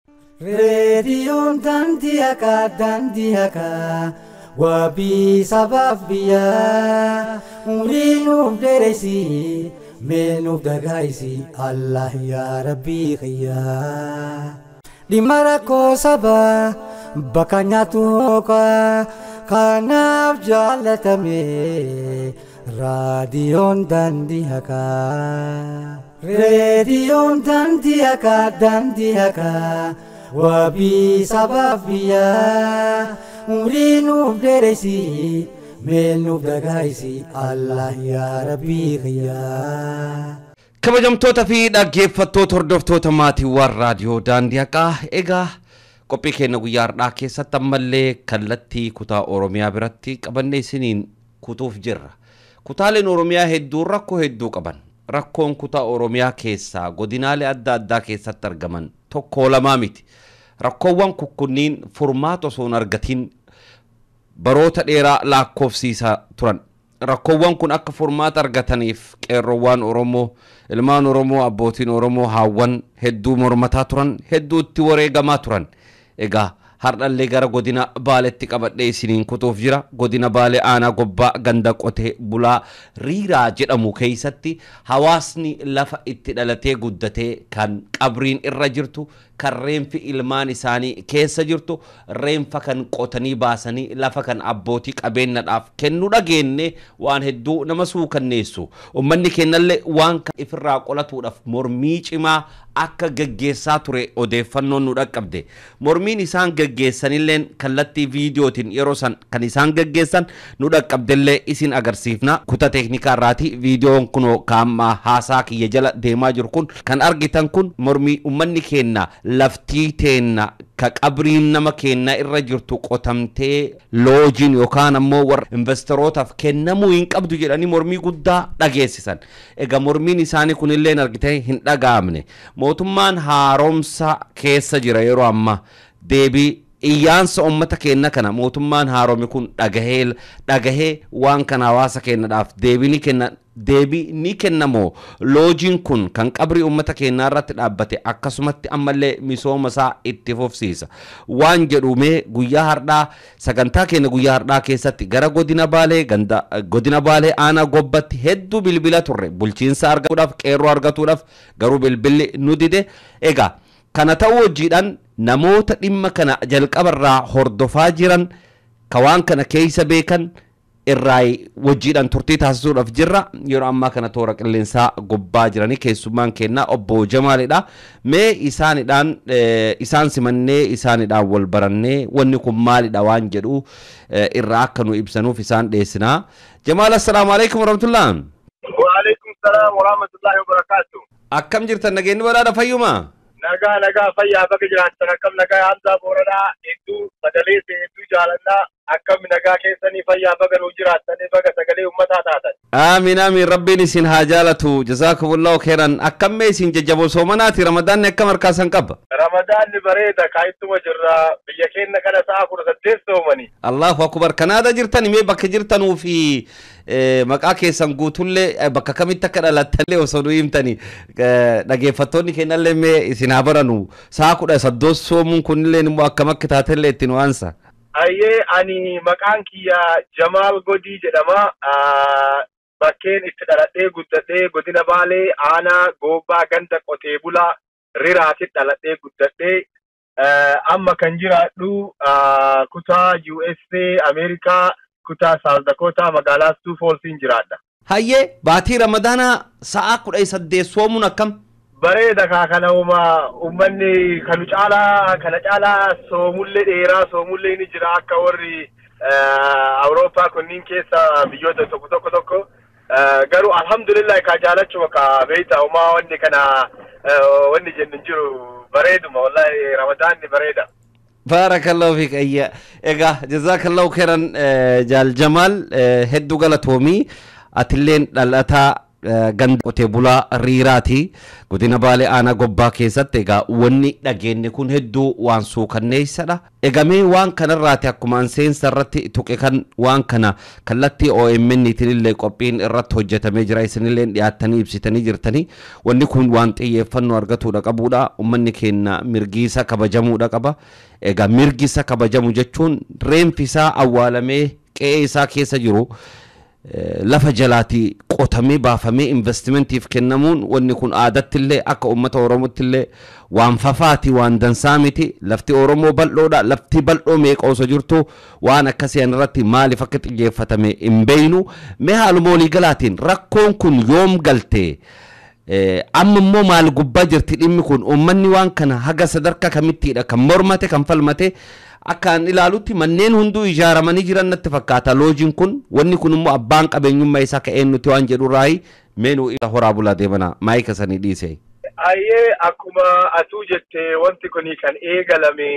Reediyoon daandii haqaa daandii haqaa wabii sabaaf biyyaa umurii nuuf dheeresi mee nuuf dagaagsi Allah yaa rabbii kiyyaa. Dhimma rakkoo sabaa bakka nyaatu hookaa kanaaf jaalatame raadiyoon daandii haqaa. Reediyoon daandii haqaa daandii haqaa. wabii sabaaf biyyaa umurii nuuf dheeresi mee nuuf dagaagsi Allah yaa rabbii kiyyaa. kabajamtoota fi dhaggeeffattoota hordoftoota maatiiwwan raadiyoo daandii haqaa egaa qophii keenya guyyaa har'aa keessatti ammallee kallattii kutaa oromiyaa biratti qabannee isiniin kutuuf jirra kutaaleen oromiyaa hedduun rakkoo hedduu qaban rakkoon kutaa oromiyaa keessaa godinaalee adda addaa keessatti argaman tokko lamaa miti rakkoowwan kunniin furmaata osoo hin argatiin baroota dheeraa lakkoofsiisaa turan rakkoowwan kun akka furmaata argataniif qeerroowwan oromoo ilmaan oromoo abbootiin oromoo haawwan hedduu mormataa turan hedduu itti wareegamaa turan egaa hardhallee gara godina baaletti qabadhee isiniin kutuuf jira godina baalee aanaa gobbaa ganda qotee bulaa riiraa jedhamu keeysatti hawaasni lafa itti dhalatee guddatee kan qabriin irra jirtu kan reenfi ilmaan isaanii keessa jirtu reenfa kan qotanii baasanii lafa kan abbootii qabeenyadhaaf kennu dhageenne waan hedduu nama suukanneessu ummanni keenyallee waan kan ifirraa qolatuudhaaf mormii cimaa akka gaggeessaa ture odeeffannoon nu dhaqqabde mormiin isaan gaggeessanilleen kallattii viidiyootiin yeroo san kan isaan gaggeessan nu dhaqqabdellee isin agarsiifna kuta teeknikaa irraati viidiyoon kunoo kaammaa haasaa kiyya jala deemaa jiru kun kan argitan kun mormii ummanni keenna laftii teenna ka qabriin nama keenna irra jirtu qotamtee loojiin yookaan ammoo warra investorootaaf kennamuu hin qabdu jedhanii mormii guddaa dhageessisan egaa mormiin isaanii kunillee argitee hin dhaga'amne mootummaan haaromsa keessa jira yeroo amma deebii iyyaansa ummata keenya kana mootummaan haarome kun dhagahee dhagahee waan kana hawaasa keenyadhaaf deebii ni kenna deebii ni kennamoo loojiin kun kan qabrii ummata keenyaa irratti dhaabbate akkasumatti ammallee misooma isaa itti fufsiisa waan jedhumee guyyaa hardhaa sagantaa keenya guyyaa hardhaa keessatti gara godina baalee ganda godina baalee aanaa gobbatti hedduu bilbila turre bulchiinsa argatuudhaaf qeerroo argatuudhaaf garuu bilbilli nu dide egaa kana ta'uu hojiidhaan namoota dhimma kana jalqabarraa hordofaa jiran ka waan kana keeysa beekan irraa wajjiidhaan turtii taasisuudhaaf jirra yeroo ammaa kana toora qilleensaa gubbaa jiranii keessummaan kennaa obbo Jamaalidha mee isaanidhaan isaan simannee isaanidhaan wal barannee wanni kun maalidha waan jedhu irraa akka nu ibsanuuf isaan dhiyeessinaa Jamaal assalaamu alaikum warahmatullah Waalaikum salaam warahmatullahi wabarakatuh. akkam jirtan nageenyi badhaadha fayyuma Nagaa nagaa fayyaa bakka jiraattan akkam nagaa Hamzaa Booranaa hedduu sagalee hedduu jaalannaa akkam nagaa keessanii fayyaa baga nuu jiraattan baga sagalee ummataa taatan. aamin aamin rabbiin isin haa jaalatu jazaakumullahu khairan akkammee isin jajjaboo soomanaati ramadaanni akkam harkaasan qaba Ramadaanni bareeda kaayittuma jirra biyya keenya kana sa'a kudha saddeet soomani. allahu akbar kanaada jirtan mee bakka jirtanuu fi eh, maqaa keessan guutullee eh, bakka kamitti akka dhalattanillee osoo nu himtani eh, dhageeffattoonni keenyallee mee isin haa baranu sa'a kudha saddeet soomuun kunillee immoo akkam akka taatellee ittiin waansa Ayyee ani maqaan kiyya Jamaal Godii jedhama. Ah, Bakkeen itti dhaladhee guddadhee godina Baalee aanaa Goobbaa ganda qotee bulaa riraatitti dhaladhee guddadhee ah, amma kan jiraadhu ah, kutaa USA Ameerikaa kutaa South Dakota magaalaa Sioux Fallsiin jiraadha. hayyee baatii ramadaanaa sa'a kudha saddeet soomuun akkam Bareeda kaa kana uma ummanni kanu caalaa kana caalaa soomullee dheeraa soomullee ni jira akka warri eh, Awurooppaa kunniin keessa biyyoota tokko tokko tokko Eh, garuu alhamdulillah kaa jaalachuma kaa beeyta umaa wanni kana eh, wanni jennu hin jiru bareeduma wallahi ramadaanni bareeda. baarakallahu fiik ayya egaa jazaakallahu khairan eh, jaal jamaal eh, hedduu galatoomii atilleen dhalataa ganda qotee bulaa riiraati godina baalee aanaa gobbaa keessatti egaa wanni dhageenye kun hedduu waan suukanneessadha egamee waan kanarraati akkuma seensa irratti tuqe kan waan kana kallattii OMN illee qophiin irratti hojjetamee jira isinillee dhiyaattanii ibsitanii jirtanii wanni kun waan xiyyeeffannoo argatuudha qabuudha ummanni keenya mirgiisa kabajamuudha qaba egaa mirgisa kabajamu jechuun reenfisaa awwaalamee qe'ee isaa keessa jiru lafa jalaatii qotamee baafamee investimentiif kennamuun wanni kun aadattillee akka uummata oromottillee waan fafaati waan dansaa miti lafti oromoo bal'oodha lafti bal'oo meeqa osoo jirtu waan akkasii irratti maaliif akka xiyyeeffatame hin beeynu mee haaluma waliigalaatiin rakkoon kun yoom galtee amma immoo maal gubbaa jirti dhimmi kun uummanni waan kana haga sadarkaa kamittiidha kan mormate kan falmate akkaan ilaalutti manneen hunduu ijaaramanii jiran natti fakkaata loojiin kun wanni kun immoo abbaan qabeenyummaa isaa ka'een nuti waan jedhu raayi meenuu isa horaa bulaa deemana maayika sanii dhiise. Ayyee akkuma atuu jette wanti kun kan eegalame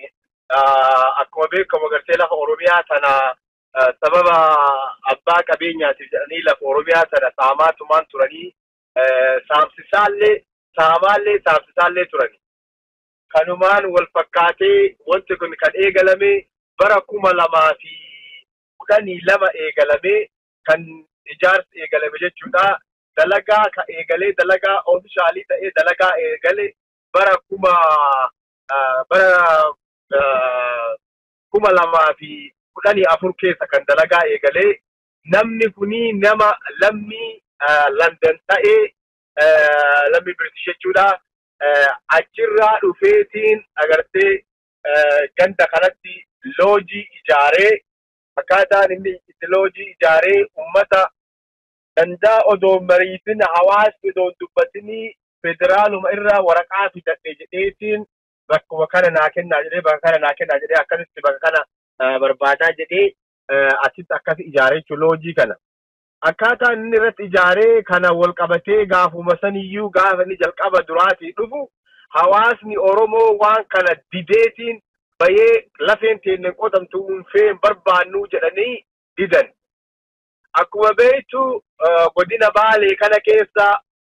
akkuma beekamu gartee lafa Oromiyaa tana sababa abbaa qabeenyaatiif jedhanii lafa Oromiyaa tana saamaatumaan turanii saamsisaallee saamaallee saamsisaallee turani. Kanumaan wal fakkaatee wanti kun kan eegalame bara kuma lamaa fi kudhanii lama eegalame kan ijaarsi eegalame jechuudha. Dalagaa ka eegalee dalagaa oomishaalii ta'ee dalagaa eegalee bara kuma bara kuma lamaa fi kudhanii afur keessa kan dalagaa eegalee namni kuni nama lammii London ta'ee lammii British jechuudha. Achirraa dhufeetiin agartee ganda kanatti loojii ijaaree akkaataan inni itti loojii ijaaree uummata dandaa odoo mariitin hawaasni odoo dubbatinii federaaluma irraa waraqaa fidadhe jedheetiin bakkuma kana naa kennaa jedhee bakka kana naa kennaa jedhee akkasitti bakka kana barbaadaa jedhee asitti akkas ijaaree jechuun loojii kana. Akkaataan inni irratti ijaaree kana wal qabatee gaafuma saniyyuu gaafa inni jalqaba duraatii dhufu hawaasni Oromoo waan kana dideetiin bayee lafeen teenne qotamtu unfee hin barbaannu jedhanii didan. Akkuma beektu godina Baalee kana keessa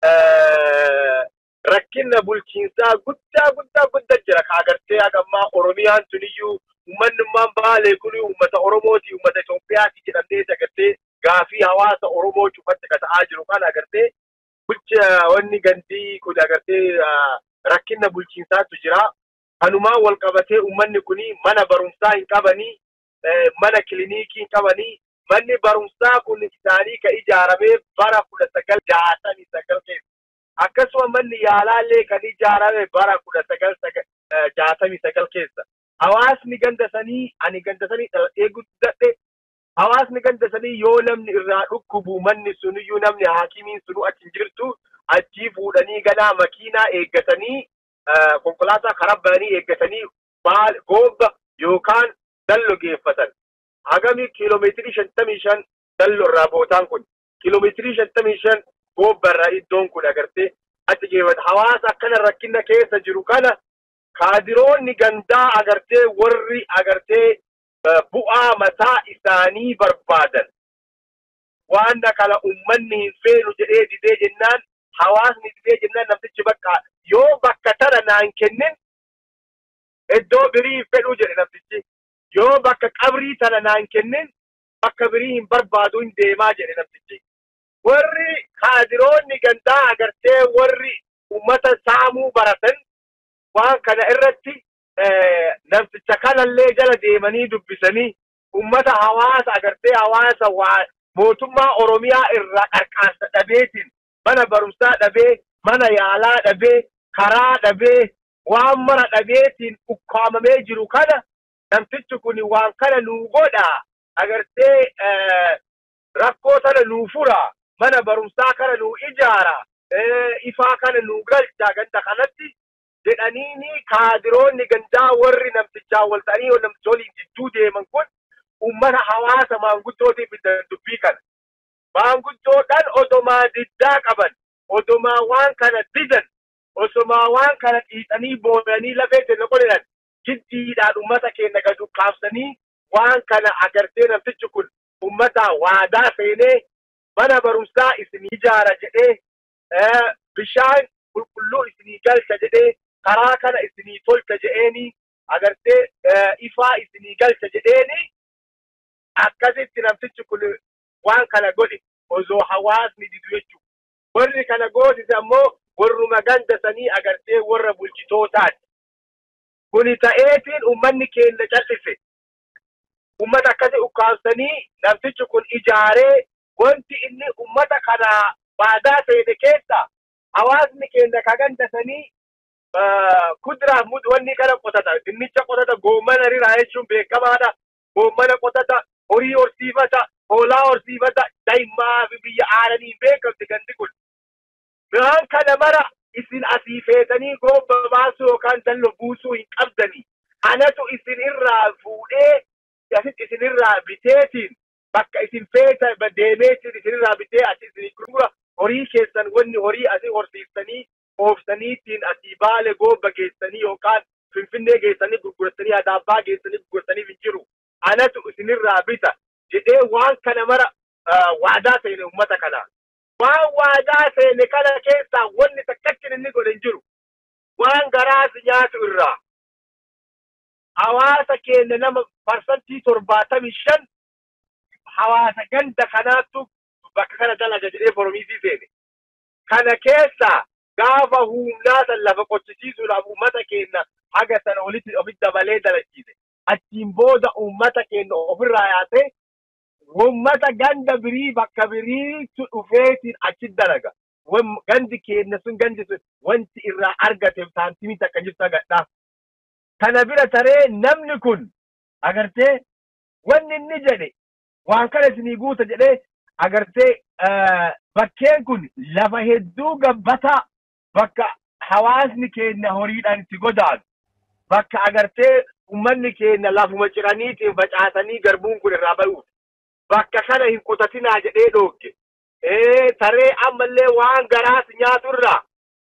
rakkina bulchiinsaa guddaa guddaa guddaa jira. Ka agartee hagammaa Oromiyaan tuniyyuu uummanummaan Baalee kun uummata Oromooti, uummata Itoophiyaati jedhamee agartee gaafii hawaasa Oromoo cufatti ka ta'aa jiru kan agartee bulcha wanni gandii kun agartee rakkina bulchiinsaatu jira. Kanumaan wal qabatee uummanni kun mana barumsaa hin qabanii, mana kilinikii hin qabanii, manni barumsaa kun isaanii ka ijaarame bara kudha sagal jaatamii sagal keessa. Akkasuma manni yaalaallee kan ijaarame bara kudha sagal jaatamii sagal keessa. Hawaasni ganda sanii ani ganda sanii dhaladhee guddadhe hawaasni ganda sanii yoo namni irraa dhukkubu manni suniyyuu namni haakimiin sunu achi jirtu achii fuudhanii ganaa makiinaa eeggatanii konkolaataa karaa bahanii eeggatanii goobba yookaan dallo geeffatan. Hagami kiiloomeetirii shantamii shan dallo irraa bootaan kun kiiloomeetirii shantamii shan goobba irraa iddoon kun agartee achi geeffata. Hawaasa akkana rakkina keessa jiru kana kaadiroonni gandaa agartee warri agartee bu'aa mataa isaanii barbaadan waan kana ummanni hin feenu jedhee didee jennaan hawaasni didee jennaan namtichi bakka yoo bakka tana naan kennin iddoo birii fedhuu jedhe namtichi yoo bakka qabrii tana naan kennin bakka birii hin barbaadu hin deemaa jedhe namtichi warri kaadiroonni gandaa agartee warri ummata saamuu baratan waan kana irratti namticha kanallee jala deemanii dubbisanii ummata hawaasa agartee hawaasa waa mootummaa Oromiyaa irraa qarqaarsa dhabeetiin mana barumsaa dhabee mana yaalaa dhabee karaa dhabee waan mara dhabeetiin ukkaamamee jiru kana namtichi kun waan kana nuu godha agartee rakkoo sana nuu fura mana barumsaa kana nuu ijaara ifaa kana nuu galcha ganda kanatti jedhaniini kaadiroonni gandaa warri namtichaa wal ta'anii namticha waliin jidduu deeman kun ummata hawaasa maanguddootiif dubbii kana. Maanguddoodhaan odomaa diddaa qaban, odomaa waan kana didan, osomaa waan kana dhiixanii booyanii lafee kenna qolinan jiddiidhaan ummata keenya gadu kaabsanii waan kana agartee namtichi kun ummata waadaa seenee mana barumsaa isinii ijaara jedhee bishaan qulqulluu isinii galcha jedhee karaa kana isinii tolcha jedheeni agartee ifaa isinii galcha jedheeni akkasitti namtichi kun waan kana godhe osoo hawaasni didu jechuudha. Warri kana gootise ammoo warruma ganda sanii agartee warra bulchitootaati. Kuni ta'eetiin ummanni keenya cal'ise. Ummata akkasii ukkaamsanii namtichi kun ijaaree wanti inni ummata kana baadaa seene keessa hawaasni keenya ka ganda sanii kuduraaf wanni kana qotata. Dinnicha qotata, goommana riraa jechuun beekamaadha. Goommana qotata, horii horsiifata, hoolaa horsiifata, daa'immaa fi biyya aananii beekamti gandi kun. Midhaan kana mara isin asii feetanii goobba baasuu yookaan dallo buusuu hin qabdanii. Anatu isin irraa fuudhee asitti isin irraa biteetiin bakka isin feeta deemeetiin isin irraa bitee asi isin gurgura horii keessan wanni horii asii horsiiftanii oofsaniitiin asii baale goobba geessanii yookaan finfinnee geessanii gurguratanii adaabbaa geessanii gurgurataniif hin jiru. Anatu isinirraa bita jedhee waan kana mara waadaa seene uummata kanaa. waan waadaa seene kana keessaa wanni takkachin inni godhe hin jiru waan garaasi nyaatu irraa hawaasa keenya nama parsantii torbaatamii shan hawaasa ganda kanaattu bakka kana dalaga jedhee foromiisii seene kana keessaa gaafa humnaa san lafa qochisiisuudhaaf uummata keenya haga sana olitti ofitti dabalee dalachiise achiin booda uummata keenya ofirraa yaasee ummata ganda birii bakka biriitu dhufeetiin achi dalaga. Gandi keenya sun gandi sun wanti irraa argate saantimii takka jirtu agadhaa. Kana bira taree namni kun agartee wanni inni jedhe waan kana isinii guuta jedhee agartee bakkeen kun lafa hedduu gabbataa bakka hawaasni keenya horiidhaan itti godaanu bakka agartee ummanni keenya lafuma ciraniitiin facaasanii garbuun kun irraa bayuudha. bakka kana hin qotatinaa jedhee dhoogge. Taree ammallee waan garaas nyaaturraa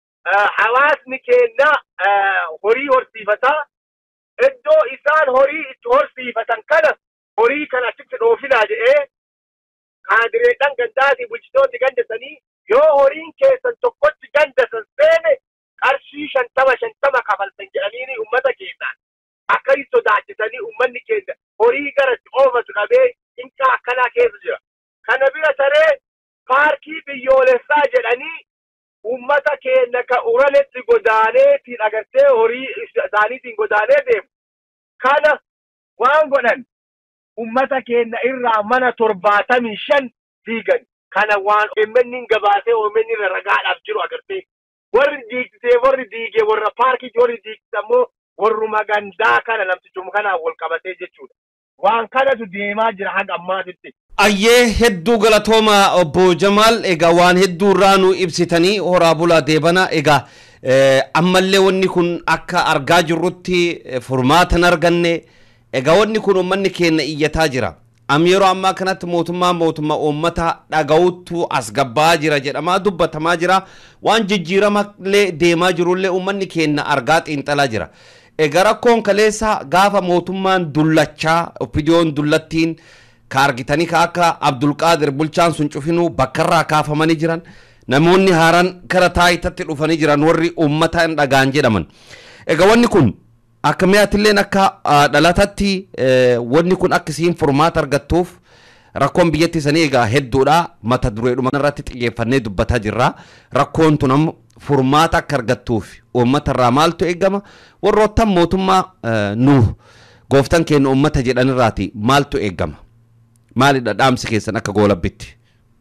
hawaasni keenya horii horsiifataa iddoo isaan horii itti horsiifatan kana horii kana achitti dhoofinaa jedhee kaadireedhaan gandaatii bulchitooti gandasanii yoo horiin keessan tokkotti gandasan seene qarshii shantama shantama kafaltan jedhanii ummata keenyaan akka hin sodaachisanii ummanni keenya horii garatti oofatu dhabee hinqa akkanaa keessa jira. Kana bira taree paarkii biyyoolessaa jedhanii uummata keenya ka uraletti godaaneetiin agartee horii isaaniitiin godaanee deemu. Kana waan godhan uummata keenya irraa mana torbaatamii shan diigan. Kana waan OMN gabaasee OMN irra ragaadhaaf jiru agartee. Warri diigsee warri diigee warra paarkii warri diigse ammoo warruma gandaa kana namtichuma kanaan wal qabatee jechuudha. waan kanatu deemaa jira haga ammaatitti. Ayyee hedduu galatooma obbo Jamaal egaa waan hedduu irraa nu ibsitanii horaa bulaa deebana egaa ammallee wanni kun akka argaa jirrutti furmaata hin arganne egaa wanni kun uummanni keenya iyyataa jira. Am yeroo ammaa kanatti mootummaa mootummaa uummata dhaga'utu as gabbaa jira jedhamaa dubbatamaa jira waan jijjiiramallee deemaa jirullee uummanni keenya argaa xiinxalaa jira. Egaa rakkoon kaleessa gaafa mootummaan dullachaa opidiyoon dullattiin ka argitanii ka akka Abdulqaadir bulchaan sun cufinuu bakkarraa kaafamanii jiran namoonni haaraan kara taayitatti dhufanii jiran warri uummata hin dhagaan jedhaman. Egaa wanni kun akka mi'aatilleen akka dhalatatti wanni kun akka isiin furmaata argattuuf rakkoon biyyatti sanii egaa hedduudha mata dureedhuma irratti xiyyeeffannee dubbataa jirra rakkoon tun ammoo furmaata akka argattuuf uummata irraa maaltu eegama warroottan mootummaa nu gooftan keenya uummata jedhanirraati maaltu eegama maalidha dhaamsi keessan akka goolabbitti.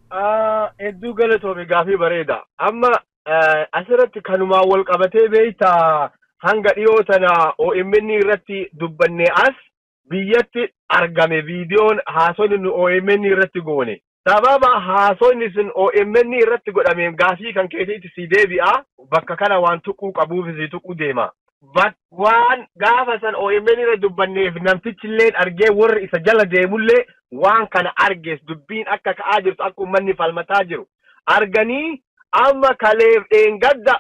Hedduu galatoome gaafii bareeda amma asirratti kanumaan wal qabatee beeyta hanga dhiyoo tana OMN irratti dubbanne as biyyatti argame viidiyoon haasonni nu OMN irratti goone. sababa haasonni sun OMN irratti godhameen gaafii kan keessatti si deebi'a bakka kana waan tuquu qabuuf si tuquu deema. Waan gaafa san OMN irra dubbanneef namtichillee argee warri isa jala deemullee waan kana argees dubbiin akka ka'aa jirtu akka uummanni falmataa jiru. Arganii amma kaleef dheengadda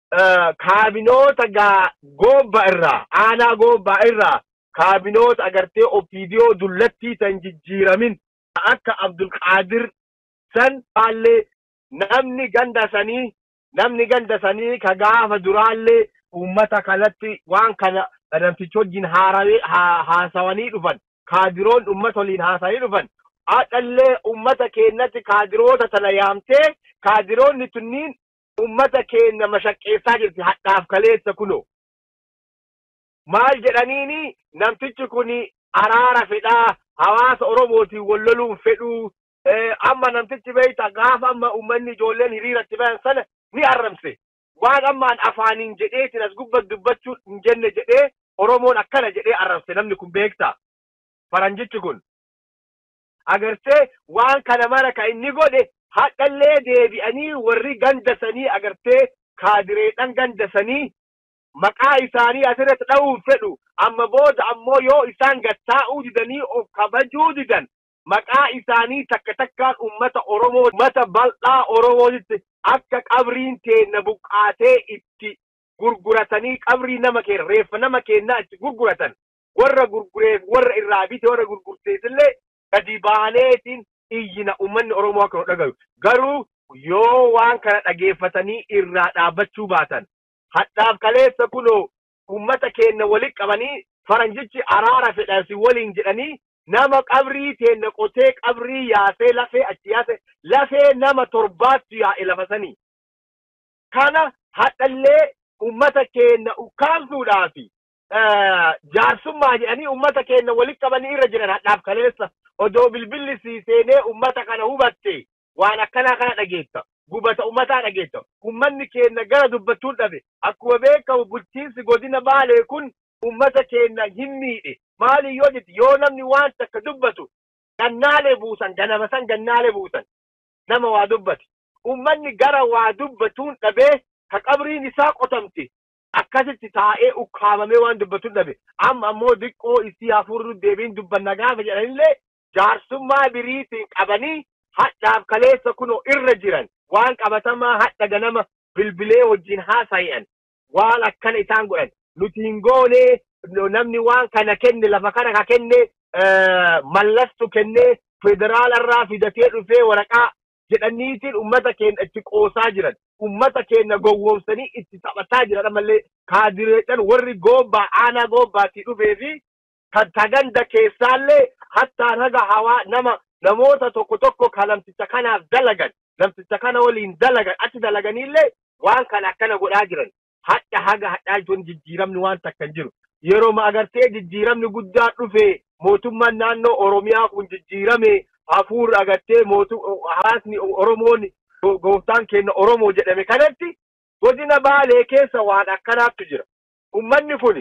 kaabinoota gaa goobba irraa aanaa goobbaa irraa kaabinoota agartee opiidiyoo dullattii tan jijjiiramin akka Abdulqaadir san baallee namni ganda sanii namni ganda sanii ka gaafa duraallee ummata kanatti waan kana namtichi wajjin haarawee haasawanii dhufan kaadiroon ummata waliin haasawanii dhufan haadhallee ummata keenyatti kaadiroota tana yaamtee kaadiroonni tunniin ummata keenya mashaqqeessaa jirti hadhaaf kaleessa kunoo maal jedhaniini namtichi kun araara fedhaa hawaasa oromootiin walloluun fedhuu amma namtichi beeyta gaafa amma ummanni ijoolleen hiriiratti bayan sana ni arrabse waan ammaan afaaniin jedheetin as gubbat dubbachuu hin jenne jedhee oromoon akkana jedhee arrabse namni kun beekta faranjichi kun agartee waan kana mara ka inni godhe hadhallee deebi'anii warri gandasanii agartee kaadireedhan gandasanii maqaa isaanii asirratti dha'uun fedhu amma booda ammoo yoo isaan gattaa'uu didanii of kabajuu didan maqaa isaanii takka takkaan ummata oromoo ummata bal'aa oromootitti akka qabriin teenna buqqaatee itti gurguratanii qabrii nama keenya reeffa nama keenyaa itti gurguratan warra gurgureef warra irraa bite warra gurgurteesillee gadi baaneetiin iyyina ummanni oromoo akka nu dhagayu garuu yoo waan kana dhageeffatanii irraa dhaabbachuu baatan hadhaaf kaleessa kunoo ummata keenya walitti qabanii faranjichi araara fedhansi waliin jedhanii nama qabrii teenna qotee qabrii yaasee lafee achi yaase lafee nama torbaatti yaa'e lafasanii kana hadhallee ummata keenya ukkaamsuudhaafi jaarsummaa jedhanii ummata keenya walitti qabanii irra jiran hadhaaf kaleessa odoo bilbilli sii seenee ummata kana hubatte waan akkanaa kana dhageetta gubata ummataa dhageetta ummanni keenya gara dubbachuun dhabe akkuma beekamu bulchiinsi godina baalee kun ummata keenya hin miidhe maali yoo jetti yoo namni waan takka dubbatu gannaalee buusan ganama san gannaalee buusan nama waa dubbate ummanni gara waa dubbatuun dhabee ka qabriin isaa qotamte akkasitti taa'ee ukkaamamee waan dubbatuun dhabe amma ammoo diqqoo isii hafuurri deebiin dubbanna gaafa jedhanillee jaarsummaa biriitiin qabanii hadhaaf kaleessa kunoo irra jiran waan qabatamaa hadha ganama bilbilee wajjin haasa'i'an waan akkana isaan godhan nuti hin goonee namni waan kana kenne lafa kana ka kenne mallastu kennee federaalarraa fidatee dhufee waraqaa jedhaniitiin ummata keenya itti qoosaa jiran ummata keenya gowwoomsanii itti taphataa jiran ammallee kaadireedhan warri goobbaa aanaa goobbaatii dhufee fi kan taganda keessaallee hattaan haga hawaa nama namoota tokko tokko ka namticha kanaaf dalagan namticha kana waliin dalagan achi dalaganiillee waan kana akkana godhaa jiran hadha haga hadhaa jechuun jijjiiramni waan takka hin jiru yeroo ma agartee jijjiiramni guddaa dhufe mootummaan naannoo oromiyaa kun jijjiirame hafuur agartee mootu hawaasni oromoon gooftaan keenya oromoo jedhame kanatti godina baalee keessa waan akkanaattu jira ummanni kun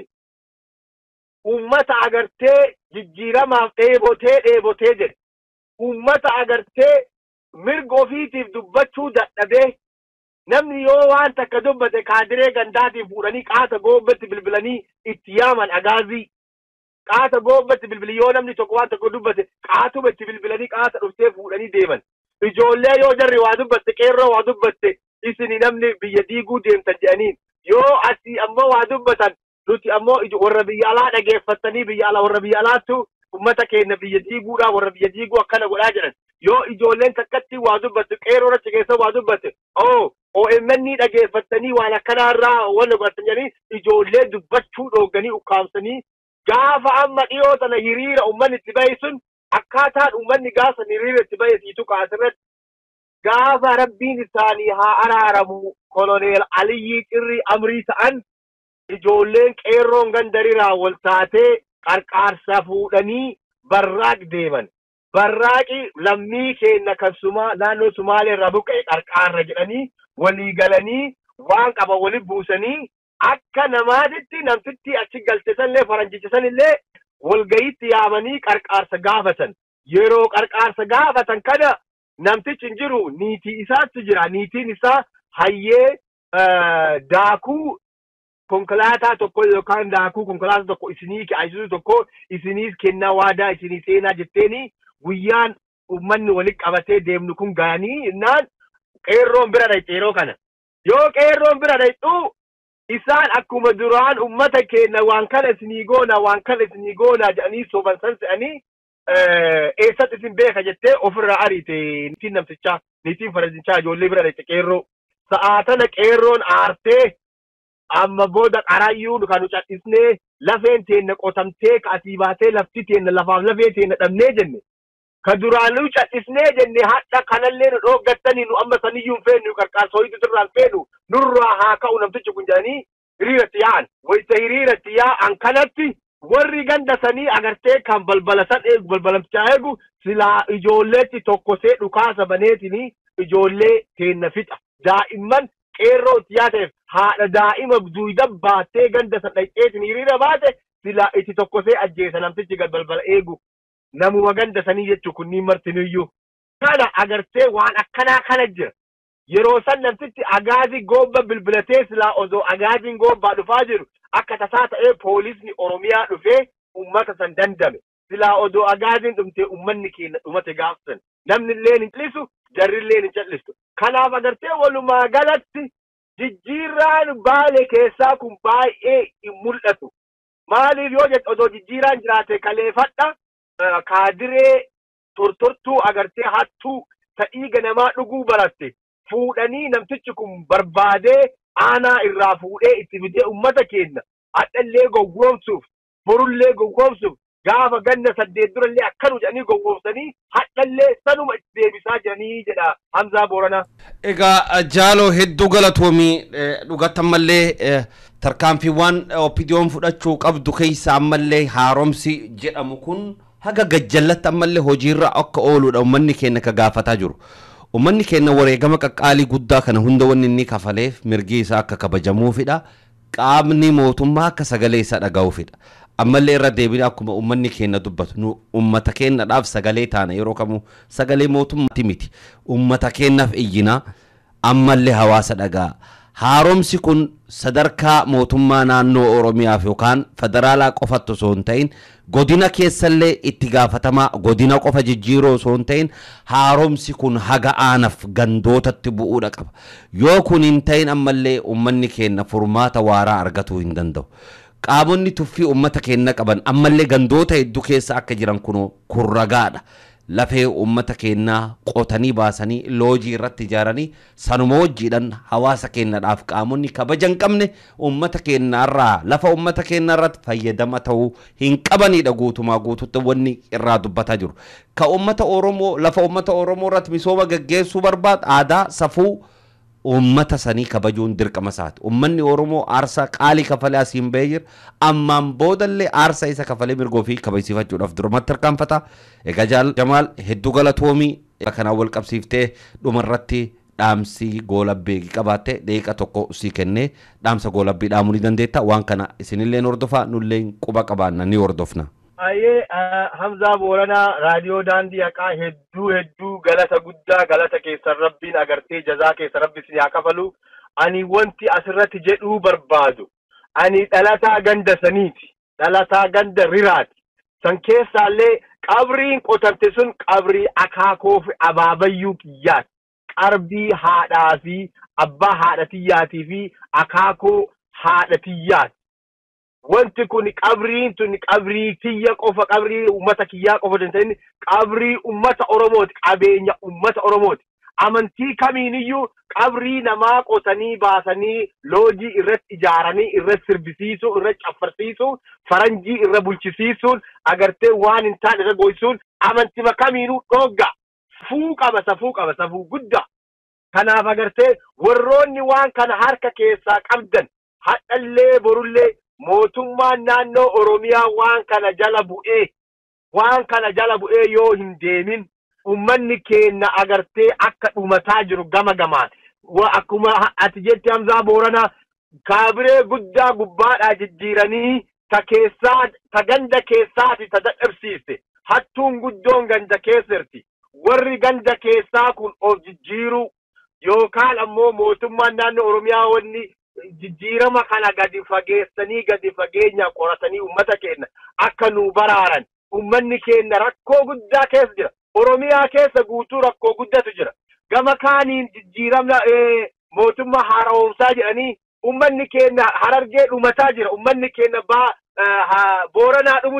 ummata agartee jijjiiramaaf dheebotee dheebotee jedhe ummata agartee mirga ofiitiif dubbachuu dadhabee namni yoo waan takka dubbate kaadiree gandaatiif fuudhanii qaata goobbatti bilbilanii itti yaaman agaazii qaata goobbatti bilbili yoo namni tokko waan tokko dubbate qaatuma itti bilbilanii qaata dhuftee fuudhanii deeman ijoollee yoo jarri waa dubbatte qeerroo waa dubbatte isini namni biyya diiguu deemtan jedhaniin yoo asii ammoo waa dubbatan nuti ammoo warra biyya alaa dhageeffattanii biyya alaa warra biyya alaattu ummata keenya biyya diiguudhaa warra biyya diiguu akkana godhaa jedhan yoo ijoolleen takkatti waa dubbatte qeerroo achi keessa waa dubbatte oo OMN dhageeffattanii waan akkanaarraa wanna godhatan jedhanii ijoollee dubbachuu dhooganii ukkaamsanii gaafa amma dhiyoo tana hiriira ummanni itti bahe sun akkaataan ummanni gaafa hiriira itti bahe siitu kaasirratti gaafa rabbiin isaanii haa araaramu koloneel Aliyyii Qirrii Amrii ta'an ijoolleen qeerroon gandariraa wal taatee qarqaarsa fuudhanii barraaq deeman. Barraaqi lammii keenya kan suma naannoo Sumaalee irraa buqqa'e qarqaarra jedhanii walii galanii waan qaba wali buusanii akka namaatitti namtitti achi galchesanillee faranjichisanillee walgayitti yaamanii qarqaarsa gaafatan. Yeroo qarqaarsa gaafatan kana namtichi hin jiru niitii isaatti jira. Niitiin isaa hayyee daakuu konkolaataa tokko yookaan daakuu konkolaataa tokko isinii ayisuusu tokko isiniif kennaa waadaa isinii seenaa jetteeni guyyaan uummanni walitti qabatee deemnu kun ga'anii innaan qeerroon bira dhaqxe yeroo kana. Yoo qeerroon bira dhaqxu isaan akkuma duraan ummata keenya waan kana isinii goona waan kana isinii goona jedhanii soban san se'anii eessatti isin beeka jettee ofirraa ariite niitiin namtichaa niitiin fardinchaa ijoollee bira dhaqxe qeerroo sa'aa tana qeerroon aartee amma booda qarayyuun kan nu cadhisnee lafeen teenna qotamtee ka asii baatee lafti teenna lafaaf lafee teenna dhabnee jenne ka duraanuu cadhisnee jenne hadha kanallee nu dhooggattanii nu amma saniyyuu hin feenu qarqaarsa hoyitu sirraan feenu nurraa haa ka'u namtichi kun jedhanii hiriiratti yaa'an wayita hiriiratti yaa'an kanatti warri ganda sanii agartee kan balbala san eegu balbalamtichaa eegu silaa ijoolleetti tokkosee dhukaasa baneetini ijoollee teenna fixa daa'imman qeerroo itti yaateef haadha daa'ima duwida baattee ganda san dhaqxeetin hiriira baate silaa itti tokkosee ajjeesa namtichi gad balbala eegu namuma ganda sanii jechuu kunniin martiniyyuu kana agartee waan akkanaa kana jira yeroo san namtichi agaazii goobba bilbilatee silaa osoo agaaziin goobbaa dhufaa jiru akka tasaa ta'ee poolisni oromiyaa dhufee ummata san dandame silaa odoo agaaziin dhumtee ummanni keenya dhumate gaafsan namni illee hin callisu jarri illee hin callistu kanaaf agartee walumaa galatti jijjiirraan baale keessaa kun baay'ee hin mul'atu maaliif yoo jette odoo jijjiiraan jiraate kaleeffadha kaadiree tortortuu agartee hattuu ta'ii ganamaa dhuguu baratte fuudhanii namtichi kun barbaadee aanaa irraa fuudhee itti fidee ummata keenya hadhallee gowwoomsuuf borullee gowwoomsuuf gaafa ganna saddeet durallee akkanu jedhanii gowwoomsanii hadhallee sanuma itti deebisaa jiranii jedha Hamzaa Booranaa. Egaa jaaloo hedduu galatoomii dhugatammallee tarkaanfiiwwan opidiyoon fudhachuu qabdu keessa ammallee haaromsi jedhamu kun haga gajjallatti ammallee hojiirra akka ooludha ummanni keenya ka gaafataa jiru. Ummanni keenya wareegama qaqqaalii guddaa kana hunda wanni inni kafaleef mirgi isaa akka kabajamuufidha. Qaamni mootummaa akka sagalee isaa dhaga'uufidha. Ammallee irra deebine akkuma ummanni keenya dubbatu nu ummata keenyadhaaf sagalee taana yeroo kamuu sagalee mootummaati miti. Ummata keenyaaf iyyina ammallee hawaasa dhaga'a. Haaromsi kun sadarkaa mootummaa naannoo Oromiyaaf yookaan federaalaa qofatti osoo hin ta'in godina keessallee itti gaafatamaa godina qofa jijjiiroo osoo hin ta'in haaromsi kun haga aanaaf gandootatti bu'uudha qaba. Yoo kun hin ta'in ammallee uummanni keenya furmaata waaraa argatuu hin danda'u. Qaamonni tuffii uummata keenya qaban ammallee gandoota hedduu keessa akka jiran kunoo kun ragaadha. lafee uummata keenyaa qotanii baasanii loojii irratti ijaaranii sanuma wajjiidhaan hawaasa keenyadhaaf qaamonni kabaja hin qabne uummata keenyaarraa lafa uummata keenya irratti fayyadama ta'uu hin qabanidha guutumaa guututti wanni irraa dubbataa jiru. Ka uummata Oromoo lafa uummata Oromoo irratti misooma gaggeessuu barbaadu aadaa safuu uummata sanii kabajuun dirqama isaati. Uummanni Oromoo aarsaa qaalii kafalee asiin bahee jira. Ammaan boodallee aarsaa isa kafalee mirgoo fi kabajsiifachuudhaaf durumatti harkaanfata. Egaa jaal Jamaal hedduu galatoomii kanaan wal qabsiiftee dhumarratti dhaamsi goolabbii qabaatte deeqa tokko sii kennee dhaamsa goolabbii dhaamuu ni dandeetta. Waan kana isinillee hordofaa nullee quba qabaanna ni hordofna. Baay'ee Hamzaa Booranaa raadiyoo daandii haqaa hedduu hedduu galata guddaa galata keessan rabbiin agartee jazaa keessa rabbi isin haa kafalu. Ani wanti asirratti jedhuu barbaadu. Ani dhalataa ganda saniiti. Dhalataa ganda riraati. San keessaallee qabriin qotamte sun qabrii akaakoo fi abaabayyuu kiyyaati. Qarbii haadhaa fi abbaa haadhatiyyaatii fi akaakoo haadhatiyyaati. wanti kun qabriin tun qabrii kiyya qofa qabrii ummata kiyyaa qofa hin ta'in qabrii ummata oromooti qabeenya ummata oromooti amantii kamiiniyyuu qabrii namaa qotanii baasanii loojii irratti ijaaranii irratti sirbisiisuu irratti caffarsiisuu faranjii irra bulchisiisuun agartee waan hin taane irra goysuun amantima kamiinuu dhogga safuu qaba safuu qaba safuu guddaa kanaaf agartee warroonni waan kana harka keessaa qabdan hadhallee borullee mootummaan naannoo oromiyaa waan kana jala bu'ee waan kana jala bu'ee yoo hin deemin ummanni keenya agartee akka dhumataa jiru gama gamaan akkuma ati jetti hamzaa booranaa kaabiree guddaa gubbaadhaa jijjiiranii ta keessaa ta ganda keessaati ta dadhabsiiste hattuun guddoon ganda keessirti warri ganda keessaa kun of jijjiiruu yookaan ammoo mootummaan naannoo oromiyaa wanni jijjiirama kana gadi fageessanii gadi fageenya qoratanii ummata keenya akka nu baraaran ummanni keenya rakkoo guddaa keessa jira oromiyaa keessa guutuu rakkoo guddatu jira gama kaaniin jijjiirama mootummaa haara'oomsaa jedhanii ummanni keenya harargee dhumataa jira ummanni keenya baa booranaa dhumu jira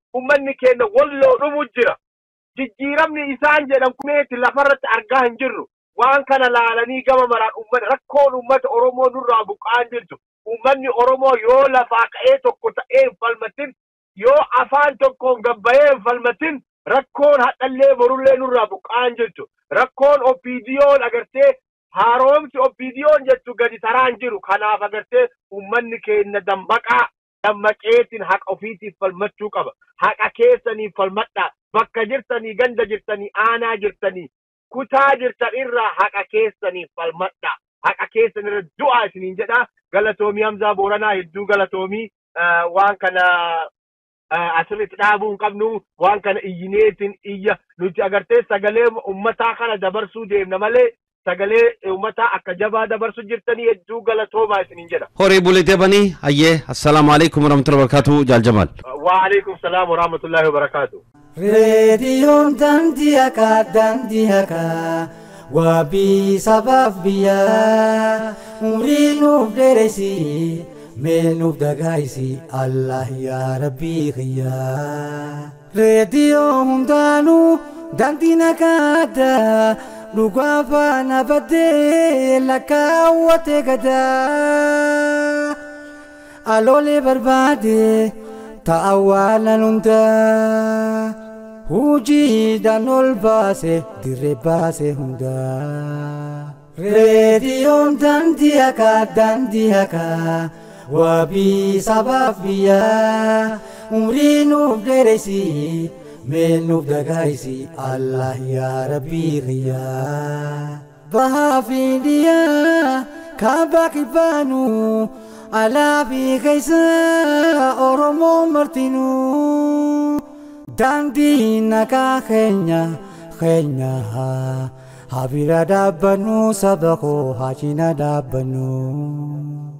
ummanni keenya walloo dhumu jira jijjiiramni isaan jedhan kumeeti lafarratti argaa hin jirru waan kana laalanii gama maraan ummata rakkoon ummata oromoo nurraa buqqaan jirtu ummanni oromoo yoo lafaa ka'ee tokko ta'ee hin falmatin yoo afaan tokkoon gabbayee hin falmatin rakkoon hadhallee borullee nurraa buqqaan jirtu rakkoon oppiidiyoon agartee haaromsi oppiidiyoon jettu gadi taraan jiru kanaaf agartee ummanni keenya dammaqaa dammaqeetiin haqa ofiitiif falmachuu qaba haqa keessaniif falmadhaa bakka jirtanii ganda jirtanii aanaa jirtanii kutaa jirtan irraa haqa keessaniif falmadhaa haqa keessan irra du'aa isiniin jedha galatoomii hamzaa booranaa hedduu galatoomii waan kana asirratti dhaabuu hin qabnu waan kana iyyineetiin iyya nuti agartee sagalee ummataa kana dabarsuu deemna malee sagalee ummataa akka jabaa dabarsu jirtanii hedduu galatoomaa isiniin jedha. horii bulitee banii hayyee assalaamu alaikum warahmatullahi wabarakatuh jaaljamal Waalaikum salaam warahmatullahi wabarakaatu. Reediyoon daandii hakaa daandii hakaa wabii sabaaf biyyaa umrii nuuf dheeresi mee nuuf dagaagsi Allah yaa rabbii kiyyaa. Reediyoo hundaanuu daandii nagaaddaa dhugaa faana baddee lakkaawwatee gadaa. Aloolee barbaade ta'awwaalan hundaa hujiidhaan ol baase dirree baase hundaa. Reediyoon daandii hakaa daandii hakaa wabii sabaaf biyyaa umrii nuuf dheeresi mee nuuf dagaagsi Allah yaa rabbii kiyyaa. Bahaa fi dhiyaa kaabaa kibbaanuu. alaafi keessa oromoo martinuu daandii nagaa keenya keenya habira dhaabbannu saba koo haa cina dhaabbannu.